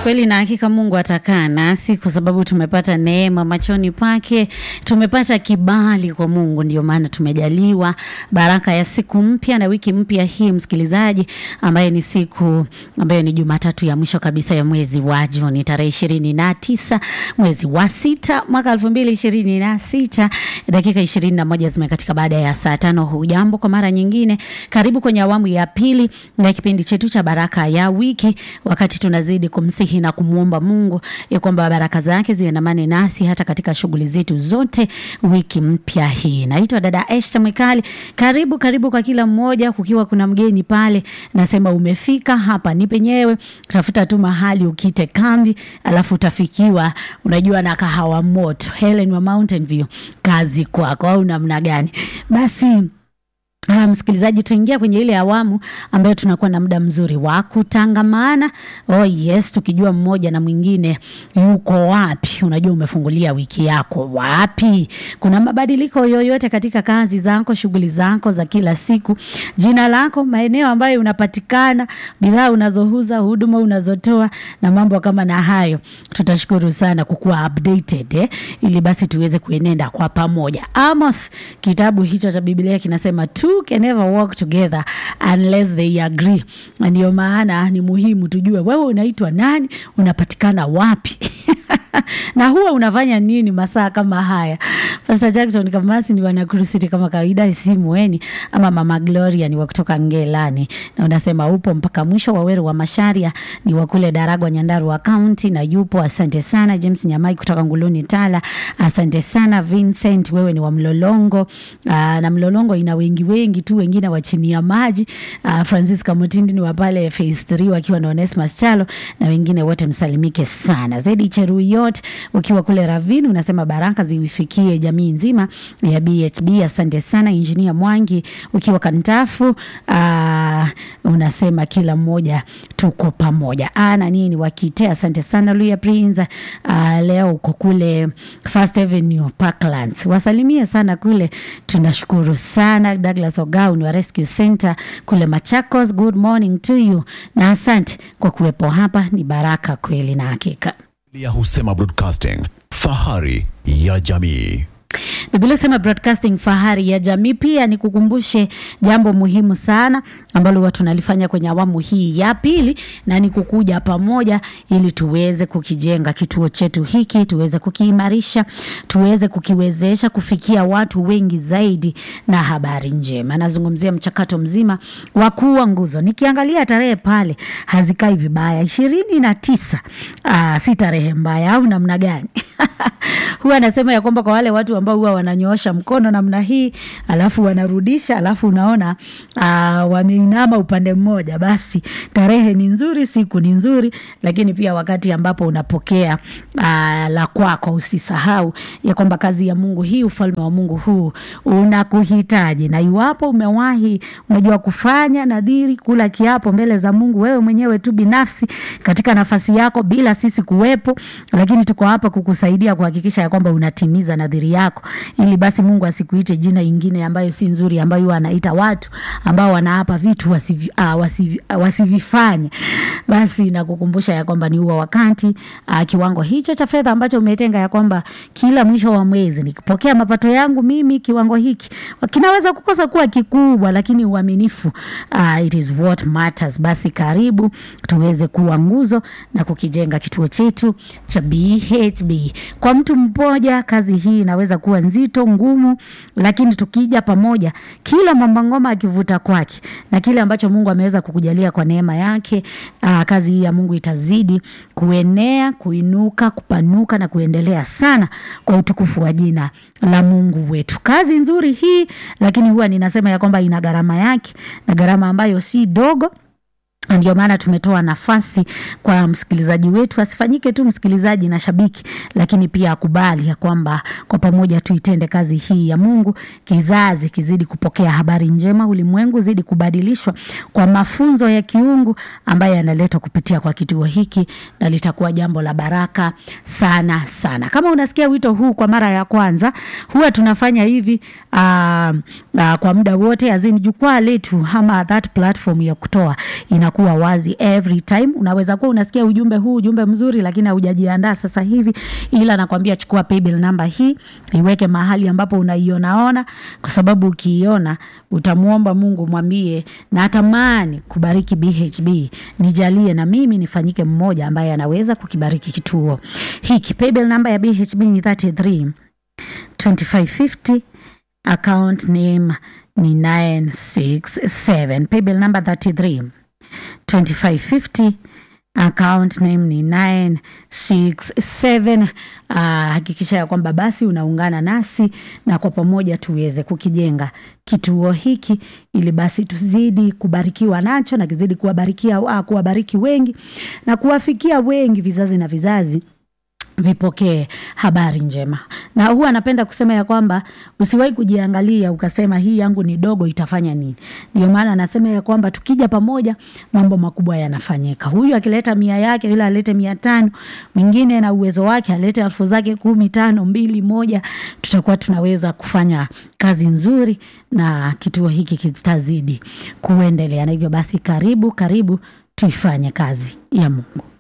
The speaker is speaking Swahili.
Kweli na hakika Mungu atakaa nasi kwa sababu tumepata neema machoni pake, tumepata kibali kwa Mungu, ndio maana tumejaliwa baraka ya siku mpya na wiki mpya hii, msikilizaji, ambaye ni siku ambayo ni Jumatatu ya mwisho kabisa ya mwezi wa Juni, tarehe ishirini na tisa mwezi wa sita mwaka elfu mbili ishirini na sita dakika ishirini na moja zimekatika baada ya saa tano. Hujambo kwa mara nyingine, karibu kwenye awamu ya pili ya kipindi chetu cha baraka ya wiki, wakati tunazidi kumsihi na kumwomba Mungu ya kwamba baraka zake ziandamane nasi hata katika shughuli zetu zote wiki mpya hii. Naitwa dada Eshta Mwikali. Karibu karibu kwa kila mmoja, kukiwa kuna mgeni pale, nasema umefika hapa ni penyewe. Tafuta tu mahali ukite kambi, alafu utafikiwa, unajua na kahawa moto Helen wa Mountain View, kazi kwako, au namna gani? Basi Ah, msikilizaji, tuingia kwenye ile awamu ambayo tunakuwa na muda mzuri wa kutangamana. Oh yes, tukijua mmoja na mwingine yuko wapi. Unajua umefungulia wiki yako wapi? Kuna mabadiliko yoyote katika kazi zako, shughuli zako za kila siku, jina lako, maeneo ambayo unapatikana, bidhaa unazouza, huduma unazotoa na mambo kama na hayo. Tutashukuru sana kukuwa updated eh, ili basi tuweze kuenenda kwa pamoja. Amos, kitabu hicho cha Biblia kinasema two can never walk together unless they agree. Na Ndio maana ni muhimu tujue wewe unaitwa nani, unapatikana wapi na huwa unafanya nini masaa kama haya. Pastor Jackson Kamasi ni wanakurusiti kama kawaida, simueni ama Mama Gloria ni wa kutoka Ngelani, na unasema upo mpaka mwisho. Waweru wa Masharia ni wa kule Daragwa, Nyandarua County na yupo. Asante sana James Nyamai kutoka Nguluni Tala, asante sana Vincent, wewe ni wa Mlolongo. Aa, na Mlolongo ina wengi wengi tu, wengine wa chini ya maji. Aa, Francis Kamutindi ni wa pale phase 3 wakiwa na Onesmus Chalo na wengine wote msalimike sana. Zaidi Cheruyot ukiwa kule Ravini unasema baraka ziwifikie jamii nzima ya BHB. Asante sana Injinia Mwangi ukiwa Kantafu. Aa, unasema kila mmoja tuko pamoja. Ana nini wakite, asante sana Luya Prince. Aa, leo uko kule First Avenue Parklands, wasalimie sana kule, tunashukuru sana. Douglas Ogaun wa Rescue Center kule Machakos, good morning to you na asante kwa kuwepo hapa, ni baraka kweli na hakika. ya Husema Broadcasting, fahari ya jamii. Biblia sema broadcasting fahari ya jamii. Pia nikukumbushe jambo muhimu sana ambalo huwa tunalifanya kwenye awamu hii ya pili, na ni kukuja pamoja ili tuweze kukijenga kituo chetu hiki, tuweze kukiimarisha, tuweze kukiwezesha kufikia watu wengi zaidi na habari njema. Nazungumzia mchakato mzima wa kuwa nguzo. Nikiangalia tarehe pale hazikai vibaya, ishirini na tisa. Aa, si tarehe mbaya au namna gani? huwa anasema ya kwamba kwa wale watu ambao huwa wananyoosha mkono namna hii alafu wanarudisha alafu unaona uh, wameinama upande mmoja, basi tarehe ni nzuri, siku ni nzuri, lakini pia wakati ambapo unapokea uh, la kwako, usisahau ya kwamba kazi ya Mungu hii, ufalme wa Mungu huu unakuhitaji, na iwapo umewahi unajua kufanya nadhiri, kula kiapo mbele za Mungu wewe mwenyewe tu binafsi katika nafasi yako bila sisi kuwepo, lakini tuko hapa kukusaidia kuhakikisha ya kwamba unatimiza nadhiri yako, ili basi Mungu asikuite jina ingine ambayo si nzuri, ambayo huwa anaita watu ambao wanaapa vitu wasivi, uh, wasivi, uh, wasivifanye. Basi nakukumbusha ya kwamba ni huo wakati uh, kiwango hicho cha fedha ambacho umetenga ya kwamba kila mwisho wa mwezi nikipokea mapato yangu mimi kiwango hiki kinaweza kukosa kuwa kikubwa, lakini uaminifu uh, it is what matters. Basi karibu tuweze kuwa nguzo na kukijenga kituo chetu cha BHB. Kwa mtu mmoja kazi hii inaweza kuwa nzito ngumu, lakini tukija pamoja, kila mwamba ngoma akivuta kwake na kile ambacho Mungu ameweza kukujalia kwa neema yake, aa, kazi hii ya Mungu itazidi kuenea, kuinuka, kupanuka na kuendelea sana kwa utukufu wa jina la Mungu wetu. Kazi nzuri hii, lakini huwa ninasema ya kwamba ina gharama yake na gharama ambayo si dogo. Ndio maana tumetoa nafasi kwa msikilizaji wetu asifanyike tu msikilizaji na shabiki, lakini pia akubali ya kwamba kwa pamoja tuitende kazi hii ya Mungu, kizazi kizidi kupokea habari njema, ulimwengu zidi kubadilishwa kwa mafunzo ya kiungu ambayo yanaletwa kupitia kwa kituo hiki, na litakuwa jambo la baraka sana sana. Kama unasikia wito huu kwa mara ya kwanza, huwa tunafanya hivi uh, uh, kwa muda wote, azini jukwaa letu ama that platform ya kutoa ina itakuwa wazi every time. Unaweza kuwa unasikia ujumbe huu, ujumbe mzuri, lakini haujajiandaa sasa hivi, ila nakwambia chukua paybill namba hii, iweke mahali ambapo unaionaona, kwa sababu ukiiona utamwomba Mungu, mwambie natamani kubariki BHB, nijalie na mimi nifanyike mmoja ambaye anaweza kukibariki kituo hiki. Paybill namba ya BHB ni 33 2550 account name ni 967 paybill number 33 2550 account name ni 967 uh, hakikisha ya kwamba basi unaungana nasi na kwa pamoja tuweze kukijenga kituo hiki ili basi tuzidi kubarikiwa nacho na kizidi kuwabarikia uh, kuwabariki wengi na kuwafikia wengi vizazi na vizazi vipokee habari njema. Na huwa anapenda kusema ya kwamba usiwahi kujiangalia ukasema hii yangu ni dogo, itafanya nini? Ndio maana anasema ya kwamba tukija pamoja mambo makubwa yanafanyika. Huyu akileta mia yake, yule alete mia tano, mwingine na uwezo wake alete elfu zake kumi, tano, mbili, moja, tutakuwa tunaweza kufanya kazi nzuri na kituo hiki kitazidi kuendelea. Na hivyo basi, karibu karibu tuifanye kazi ya Mungu.